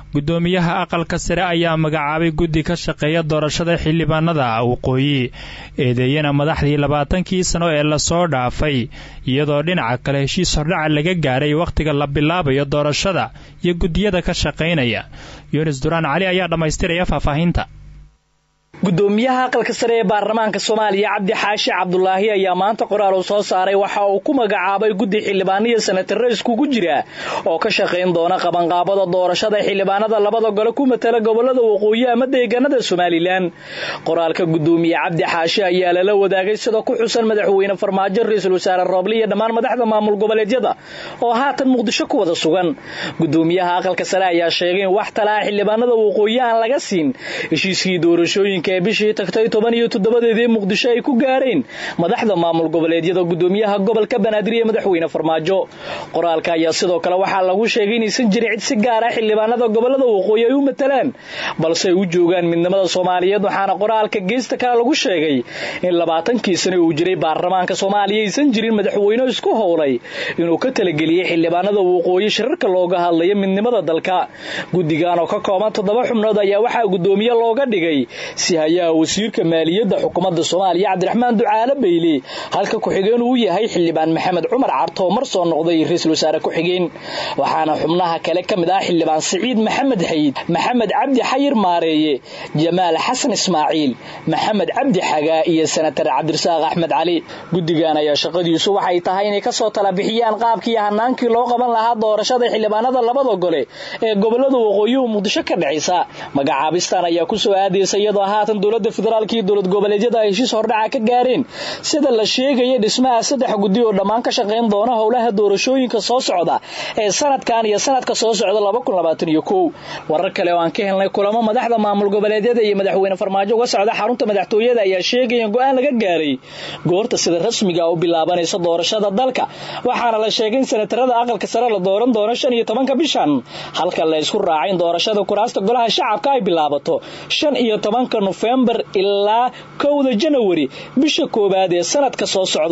guddoomiyaha aqalka sare ayaa magacaabay guddi ka shaqeeya doorashada xildhibaanada waqooyi eedeeyana madaxdii labaatankii sano ee lasoo dhaafay iyadoo dhinaca kale heshiis hordhaca laga gaaray wakhtiga la bilaabayo doorashada iyo guddiyada ka shaqaynaya yunis duraan cali ayaa dhammaystiraya faahfaahinta gudoomiyaha aqalka sare ee baarlamaanka soomaaliya cabdi xaashi cabdulaahi ayaa maanta qoraal uu soo saaray waxa uu ku magacaabay guddi xildhibaaniya senatare iskugu jira oo ka shaqayn doona qabanqaabada doorashada xildhibaanada labada gole ku matala gobolada waqooyi ama deegaanada somalilan qoraalka gudoomiye cabdi xaashi ayaa lala wadaagay sida ku xusan madaxweyne farmaajo ra-iisul wasaare rooble iyo dhammaan madaxda maamul goboleedyada oo haatan muqdisho ku wada sugan gudoomiyaha aqalka sare ayaa sheegay in wax talaha xildhibaanada waqooyi aan laga siin heshiiskii doorashooyinka ee bishii tagtay toban iyo toddobadeedii muqdisho ay ku gaareen madaxda maamul goboleedyada gudoomiyaha gobolka banaadir iyo madaxweyne farmaajo qoraalka ayaa sidoo kale waxaa lagu sheegay inaysan jirin cid si gaar ah xildhibaanada gobolada waqooyi ay u matalaan balse ay u joogaan midnimada soomaaliyeed waxaana qoraalka geesta kale lagu sheegay in labaatankii sane uu jiray baarlamaanka soomaaliya aysan jirin madaxweyne isku howlay inuu ka talageliyey xildhibaanada waqooyi shirarka looga hadlayo midnimada dalka guddigan oo ka kooban toddoba xubnood ayaa waxaa gudoomiye looga dhigay hayaha wasiirka maaliyadda xukuumadda soomaaliya cabdiraxmaan ducaale beyle halka ku-xigeen uu yahay xildhibaan maxamed cumar carto mar soo noqday ra-iisul wasaare ku-xigeen waxaana xubnaha kale ka mid ah xildhibaan siciid maxamed xayid maxamed cabdi xayir maareeye jamaal xasan ismaaciil maxamed cabdi xagaa iyo senatar cabdirasaaq axmed cali guddigan ayaa shaqadiisu waxay tahay inay kasoo tala bixiyaan qaabkii hanaankii loo qaban lahaa doorashada xildhibaanada labada gole ee gobolada waqooyihu muqdisho ka dhexaysa magacaabistan ayaa kusoo aadaysa iyadoo haatan dowlada federaalk iyo dowlad goboleedyada ay heshiis hordhaca ka gaareen sida la sheegaya dhismaha saddex guddi oo dhammaan ka shaqayn doona howlaha doorashooyinka soo socda ee sanadkan iyo sanadka soo socda warar kale oo aan ka helnay kulamo madaxda maamul goboleedyada iyo madaxweyne farmaajo uga socda xarunta madaxtooyada ayaa sheegaya in go-aan laga gaaray goorta sida rasmiga u bilaabanaysa doorashada dalka waxaana la sheegay in senatarada aqalka sare la dooran doono shan iyo tobanka bishan halka la isku raacay in doorashada kuraasta golaha shacabka ay bilaabato shan iyo tobanka nofembar ilaa kowda janawari bisha koowaad ee sanadka soo socda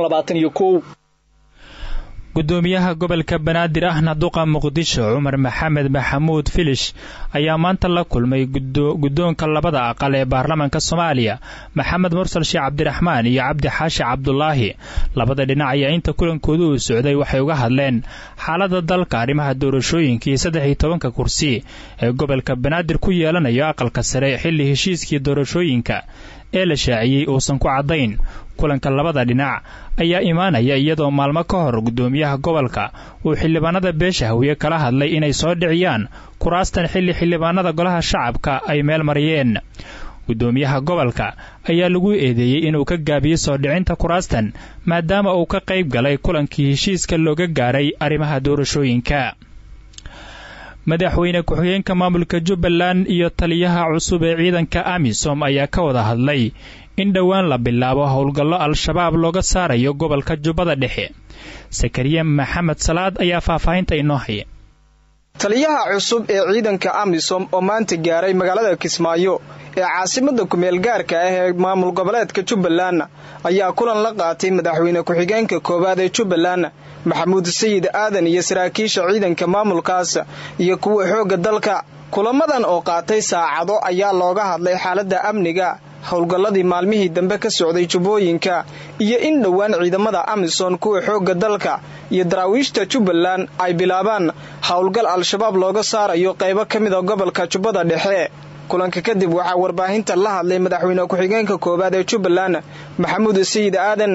gudoomiyaha gobolka banaadir ahna duqa muqdisho cumar maxamed maxamuud filish ayaa maanta la kulmay guddoonka labada aqal ee baarlamaanka soomaaliya maxamed mursal sheekh cabdiraxmaan iyo cabdi xaashi cabdulaahi labada dhinac ayaa inta kulankooda uu socday waxay uga hadleen xaalada dalka arrimaha doorashooyinka iyo saddex iyo tobanka kursi ee gobolka banaadir ku yeelanayo aqalka sare xilli heshiiskii doorashooyinka ee la shaaciyey uusan ku caddayn kulanka labada dhinac ayaa imaanaya iyadoo maalmo ka hor guddoomiyaha gobolka uu xildhibaanada beesha hawiye kala hadlay inay soo dhiciyaan kuraastan xilli xildhibaanada golaha shacabka ay meel mariyeen guddoomiyaha gobolka ayaa lagu eedeeyey inuu ka gaabiyey soo dhicinta kuraastan maadaama uu ka qayb galay kulankii heshiiska looga gaaray arrimaha doorashooyinka madaxweyne ku-xigeenka maamulka jubbaland iyo taliyaha cusub ee ciidanka amisom ayaa ka wada hadlay in dhowaan la bilaabo howlgallo al-shabaab looga saarayo gobolka jubbada dhexe sakariye maxamed salaad ayaa faahfaahinta inoo haya taliyaha cusub ee ciidanka amisom oo maanta gaaray magaalada kismaayo ee caasimada kumeel gaarka ah ee maamul goboleedka jubbaland ayaa kulan la qaatay madaxweyne ku-xigeenka koowaad ee jubbaland maxamuud sayid aadan iyo saraakiisha ciidanka maamulkaas iyo kuwa xoogga dalka kulamadan oo qaatay saacado ayaa looga hadlay xaaladda amniga howlgalladii maalmihii dambe ka socday jubbooyinka iyo in dhowaan ciidamada amisom kuwa xoogga dalka iyo daraawiishta jubbaland ay bilaabaan howlgal al-shabaab looga saarayo qaybo ka mida gobolka jubbada dhexe kulanka kadib waxaa warbaahinta la hadlay madaxweyne ku-xigeenka koowaad ee jubbaland maxamuud sayid aadan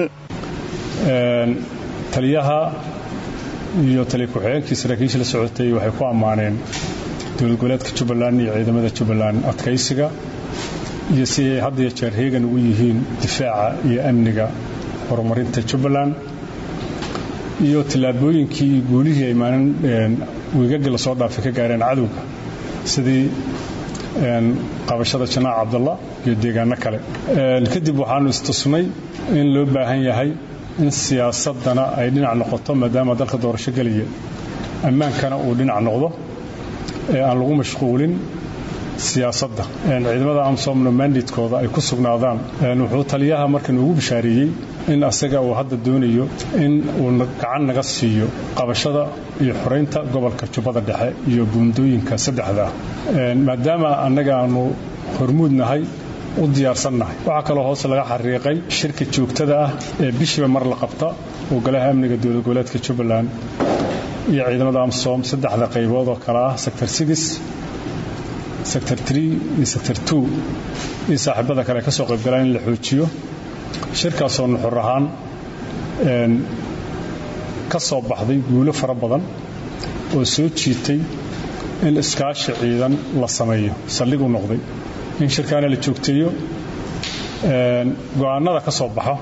taliyaha iyo taliya ku-xigeenkii saraakiisha la socotay waxay ku ammaaneen dowlad goboleedka jubbaland iyo ciidamada jubbaland adkaysiga iyo si ay had iyo jeer heegan ugu yihiin difaaca iyo amniga horumarinta jubbaland iyo tallaabooyinkii iyo guulihii ay maalin wiigagga lasoo dhaafay ka gaareen cadowga sidii qabashada janaac cabdalla iyo deegaano kale kadib waxaanu istusnay in loo baahan yahay in siyaasadana ay dhinac noqoto maadaama dalka doorasho gelaya ammaankana uu dhinac noqdo ee aan lagu mashquulin siyaasadda ciidamada amsomna mandatkooda ay ku sugnaadaan wuxuu taliyaha markan ugu bishaareeyey in asaga uu hadda doonayo in uu gacan naga siiyo qabashada iyo xoraynta gobolka jubbada dhexe iyo buundooyinka saddexda maadaama annaga aanu hormuud nahay u diyaarsannahay waxaa kaloo hoose laga xariiqay shirka joogtada ah ee bishiiba mar la qabta oo golaha amniga dowlad goboleedka jubbaland iyo ciidamada amsom saddexda qaybood oo kale ah sector six sector tree iyo sector two iyo saaxiibada kale ka soo qaybgalaan in la xoojiyo shirkaasoo nuxur ahaan ka soo baxday guulo fara badan oo soo jiitay in iskaashi ciidan la sameeyo saldhig u noqday in shirkaana la joogteeyo go'aanada ka soo baxo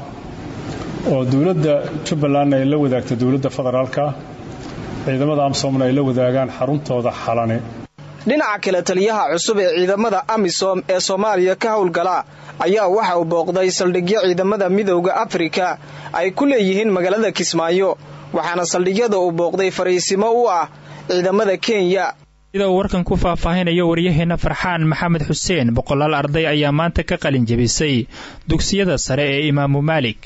oo dowladda jubbalandna ay la wadaagta dowladda federaalka ciidamada amsomna ay la wadaagaan xaruntooda xalane dhinaca kale taliyaha cusub ee ciidamada amisom ee soomaaliya ka howlgala ayaa waxa uu booqday saldhigyo ciidamada midowda afrika ay ku leeyihiin magaalada kismaayo waxaana saldhigyada uu booqday fariisimo u ah ciidamada kenya sida uu warkan ku faahfaahinayo waryaheenna farxaan maxamed xuseen boqolaal arday ayaa maanta ka qalin jebisay dugsiyada sare ee imaamu maalik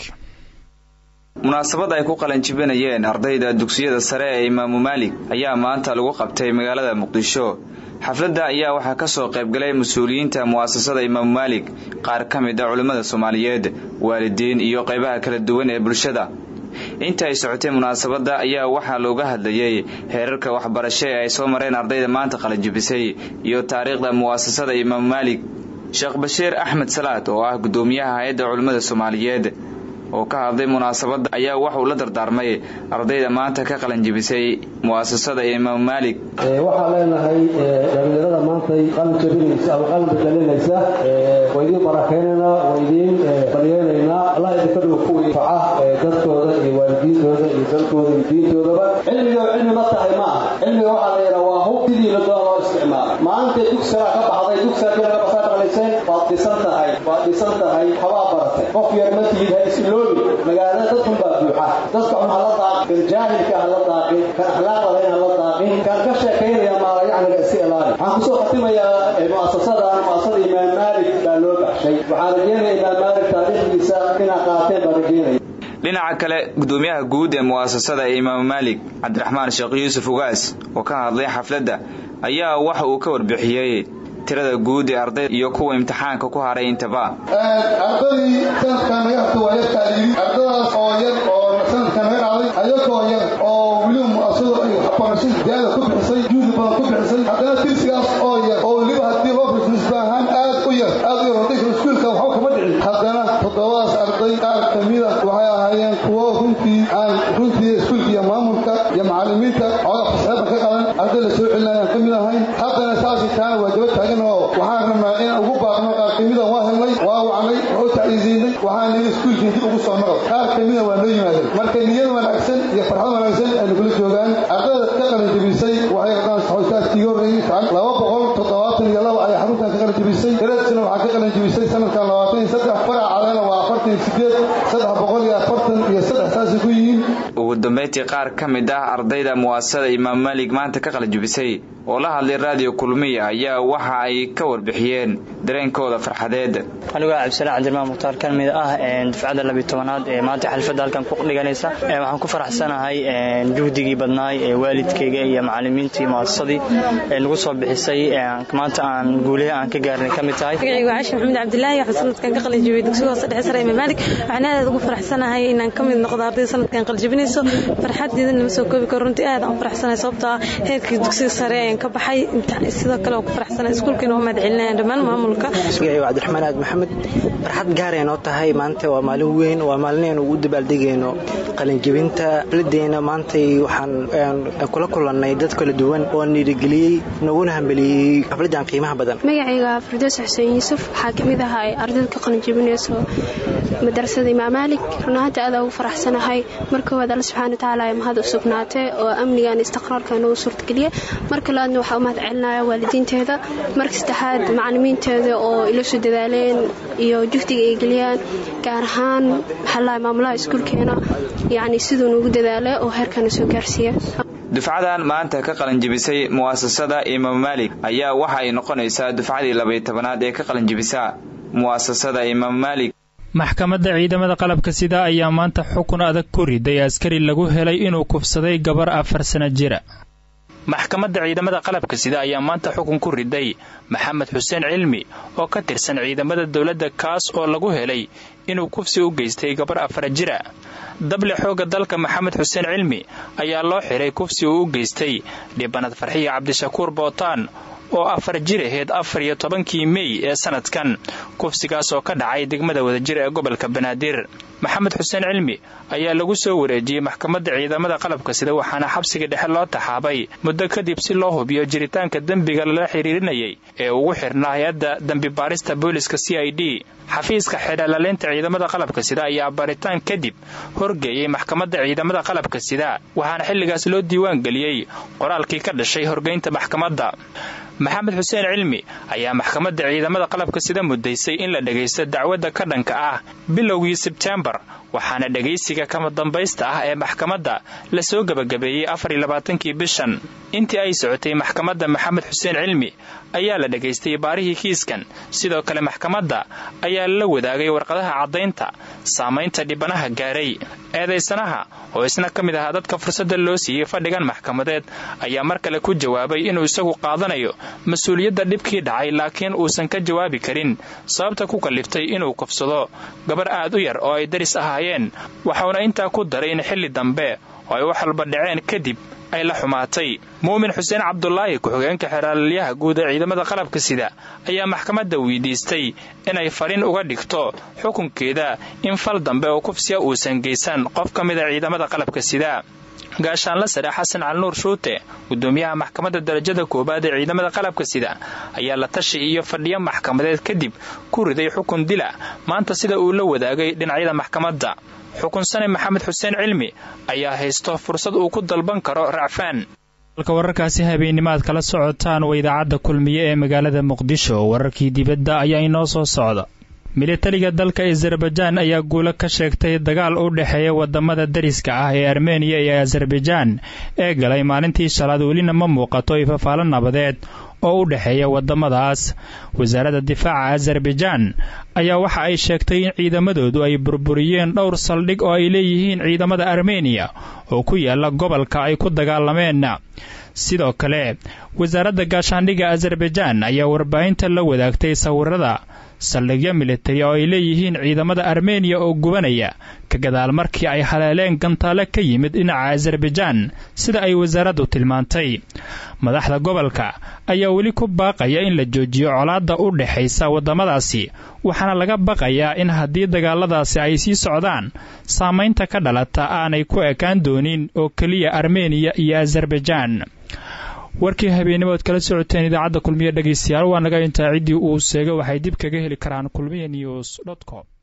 munaasabad ay ku qalanjibinayeen ardayda dugsiyada sare ee imaamu maalik ayaa maanta lagu qabtay magaalada muqdisho xafladda ayaa waxaa ka soo qaybgalay mas-uuliyiinta mu'asasada imaamu maalik qaar ka mid a culimmada soomaaliyeed waalidiin iyo qaybaha kala duwan ee bulshada inta ay socotay munaasabadda ayaa waxaa looga hadlayey heerarka waxbarasho ee ay soo mareen ardayda maanta qalanjibisay iyo taariikhda mu'asasada imaamu maalik sheekh bashiir axmed salaad oo ah guddoomiyaha hay-adda culimmada soomaaliyeed oo ka hadlay munaasabadda ayaa waxauu la dardaarmay ardayda maanta ka qalanjibisay mu'asasada imaamu maalik waxaan leenahay dhalinyarada maantay qalin jabinaysa ama qalin bedelinaysa waa idiin barakaynaynaa waa idiin baryeynaynaa allah idinka dhigo kuwii faca dadkooda iyo waalidiintooda iyo dalkooda iyo diintoodaba cilmiga cilmi ma tahay ma aha cilmiga waxaa la yidhaha waa hub sidii la doona loo isticmaala maantay dugsigaa ka baxday dugsiga kelaga basaa dhaqlayseen waad dhisan tahay waad dhisan tahay habaa baratay qof yar ma tihid ha isiloobi magaalada dadkun baa buuxa dadka xun hala daaqin kan jaahilka hala daaqin kan akhlaaqda layn hala daaqin kan ka sheekaynaya maalayacniga iska ilaali waxaan kusoo khatimayaa mu'asasadan mu'asasada imaam maalik baa loo baxshay waxaan rajeynaya imaam maalik taariikhdiisa inaa qaateen baan rajeynaya dhinaca kale gudoomiyaha guud ee mu'asasada ee imaamu maalik cabdiraxmaan sheekh yuusuf ugaas oo ka hadlay xafladda ayaa waxa uu ka warbixiyey tirada guud ee arday iyo kuwa imtixaanka ku haray intaba ardadii sanadkan naga harta waa yarkaa yidhi ardadaas oo yar oo sanadkan naga dhacday ayagoo yar oo weliba mu'asasadu ay waxbarasho ziyaada ku bixisay juhdi badan ku bixisay haddana tirsigaas oo yar oo weliba haddii loo fiirso nisba ahaan aad u yar aad u yar ardayka iskuulka waxba kama dhicin haddana toddobadaas arday qaar kamida waxay ahaayeen kuwo runtii aan runtii iskuulka iyo maamulka iyo macallimiinta cooda fasaxeedda ka qaban arday la soo celinayaan ka mid ahayn haddana saasi taana waa daba taagan oo waxaan rabnaa inaan ugu baaqno qaar kamidan waa helnay waa wacnay waa u tacliisiinay waxaan nidhi iskuulkii dib ugu soo noqod qaar kamida waa noo yimaadeen marka niyad wanaagsan iyo farxad wanaagsan aynu kula joogaan ardayda ka qalanjabisay waxay qadaan saxoytaadkii horreeyey laba boqol toddobaatan iyo laba ayay xaruntan ka qalanjabisay dareedsina waxaa ka qalanjabisay sanadkan labaatan iyo saddex faracadana waa afartan iyo sideed saddex boqol iyo afartan iyo saddex saasay ku yihiin ugu dambayntii qaar ka mid ah ardayda mu'asasada imaam maalik maanta ka qalanjabisay oo la hadlay raadiyo kulmiya ayaa waxa ay ka warbixiyeen dareenkooda farxadeed anigoo cabdisalaan cabdirmaan mukhtaar ka mid ah dufcadda labiy tobanaad ee maanta xalfadda halkan ku dhiganaysa waxaan ku faraxsanahay juhdigii badnaay ee waalidkayga iyo macallimiintii mu'asasadii ee nagu soo bixisay maanta aan guulaha aan ka gaarnay ka mid tahay magacaygu caashi maxamed cabdilaahi waxaan sanadkan ka qalinjibiyey dugsiga hoose dhexe sare imaam maalik waxaan aad ugu faraxsanahay inaan ka mid noqdo ardayda sanadkan qalinjibinayso farxaddeeda nama soo koobi karo runtii aad aan u faraxsanahay sababtoo ah heerkii dugsiga sare ayaan ka baxay sidoo kale waan ku faraxsanahay iskuulkiina waa mahad celinayaan dhammaan maamulka magacaygu cabdiraxmaan aad maxamed farxad gaaray noo tahay maanta waa maalin weyn waa maalin aynu ugu dabaaldegayno qalinjibinta xafladeena maantay waxaan kula kulannay dad kala duwan oo dhiirigeliyey naguna hambeliyey xafladdan qiimaha badan magacayga firdoos xuseen yuusuf waxaa ka mid ahaa ardayda ka qalinjibinayso madrasada imaam maalik run ahaanta aad ugu faraxsanahay marka koowaad alla subxaana watacaala ay mahad u sugnaatay oo amnigan istiqraarka nagu suurtageliya marka labaadna waxaa u mahad celinaya waalidiinteeda marka saddexaad macallimiinteeda oo ila soo dadaaleen iyo jugdiga ay geliyaan gaar ahaan maxaalaha maamulaha iskuulkeena yacni siduu nugu dadaalay oo heerkana soo gaarsiiya dufcadan maanta ka qalanjibisay mu'asasada imaam maalik ayaa waxa ay noqonaysaa dufcadii labaiy tobanaad ee ka qalanjibisa mu'asasada imaam maalik maxkamadda ciidamada qalabka sida ayaa maanta xukun adag ku riday askari lagu helay inuu kufsaday gabar afar sana jira maxkamadda ciidamada qalabka sida ayaa maanta xukun ku riday maxamed xuseen cilmi oo ka tirsan ciidamada dowladda kaas oo lagu helay inuu kufsi u geystay gabar afar jira dable xoogga dalka maxamed xuseen cilmi ayaa loo xiray kufsi uu u geystay dhibanad farxiya cabdishakuur bootaan oo afar jir aheyd afar iyo tobankii mey ee sanadkan kufsigaas oo ka dhacay degmada wadajir ee gobolka banaadir maxamed xuseen cilmi ayaa lagu soo wareejiyey maxkamadda ciidamada qalabka sida waxaana xabsiga dhexe loo taxaabay muddo kadib si loo hubiyo jiritaanka dembiga lala xiriirinayay ee ugu xirnaa hay-adda dembi baarista booliska c i d xafiiska xidhalaleynta ciidamada qalabka sida ayaa baaritaan kadib horgeeyey maxkamadda ciidamada qalabka sida waxaana xilligaas loo diiwaan geliyey qoraalkii ka dhashay horgeynta maxkamadda maxamed xuseen cilmi ayaa maxkamadda ciidamada qalabka sida muddaysay in la dhegaysto dacwadda ka dhanka ah bilowgii sebtembar waxaana dhegaysiga kama dambaysta ah ee maxkamadda la soo gebagabeeyey afariyo labaatankii bishan intii ay socotay maxkamadda maxamed xuseen cilmi ayaa la dhegaystay baarihii kiiskan sidoo kale maxkamadda ayaa la wadaagay warqadaha caddaynta saamaynta dhibanaha gaaray eedaysanaha oo isna ka mid ahaa dadka fursadda loo siiyey fadhigan maxkamadeed ayaa mar kale ku jawaabay inuu isagu qaadanayo mas-uuliyadda dhibkii dhacay laakiin uusan ka jawaabi karin sababta ku kalliftay inuu kufsado gabar aad u yar oo ay daris ahaayeen waxauna intaa ku daray in xilli dambe oo ay wax walba dhaceen kadib ay la xumaatay muumin xuseen cabdulaahi ku-xigeenka xeraalyaha guud ee ciidamada qalabka sida ayaa maxkamadda weydiistay inay fariin uga dhigto xukunkeeda in fal dambe oo kufsiya uusan geysan qof ka mida ciidamada qalabka sida gaashaanla sare xasan calinuur shuute gudoomiyaha maxkamadda darajada koowaad ee ciidamada qalabka sida ayaa la tashi iyo fadhiyo maxkamadeed kadib ku riday xukun dila maanta sida uu la wadaagay dhinacyada maxkamadda xukunsane maxamed xuseen cilmi ayaa haysto fursad uu ku dalban karo racfaan halka wararkaasi habeenimaad kala socotaan waa idaacadda kulmiye ee magaalada muqdisho wararkii dibadda ayaa inoo soo socda militariga dalka azerbaijaan ayaa guulo ka sheegtay dagaal u dhexeeya wadamada dariska ah ee armeniya iyo azerbaijaan ee galay maalintii shalaad welina ma muuqato ifafaalo nabadeed oo u dhexeeya wadamadaas wasaaradda difaaca azerbaijaan ayaa waxa ay sheegtay in ciidamadoodu ay burburiyeen dhowr saldhig oo ay leeyihiin ciidamada armeniya oo ku yaala gobolka ay ku dagaalameen sidoo kale wasaaradda gaashaandhigga azerbaijaan ayaa warbaahinta la wadaagtay sawirada saldhigyo militari oo ay leeyihiin ciidamada armeniya oo gubanaya ka gadaal markii ay haleeleen gantaale ka yimid dhinaca azerbaijaan sida ay wasaaraddu tilmaantay madaxda gobolka ayaa weli ku baaqaya in la joojiyo colaadda u dhexaysa waddamadaasi waxaana laga baqayaa in haddii dagaaladaasi ay sii socdaan saamaynta ka dhalata aanay ku ekaan doonin oo keliya armeniya iyo azerbaijaan warkii habeennimood kala socoteen idaacadda kulmiye dhegaystayaal waa naga intaa ciddii uu seega waxay dib kaga heli karaan kulmiye news com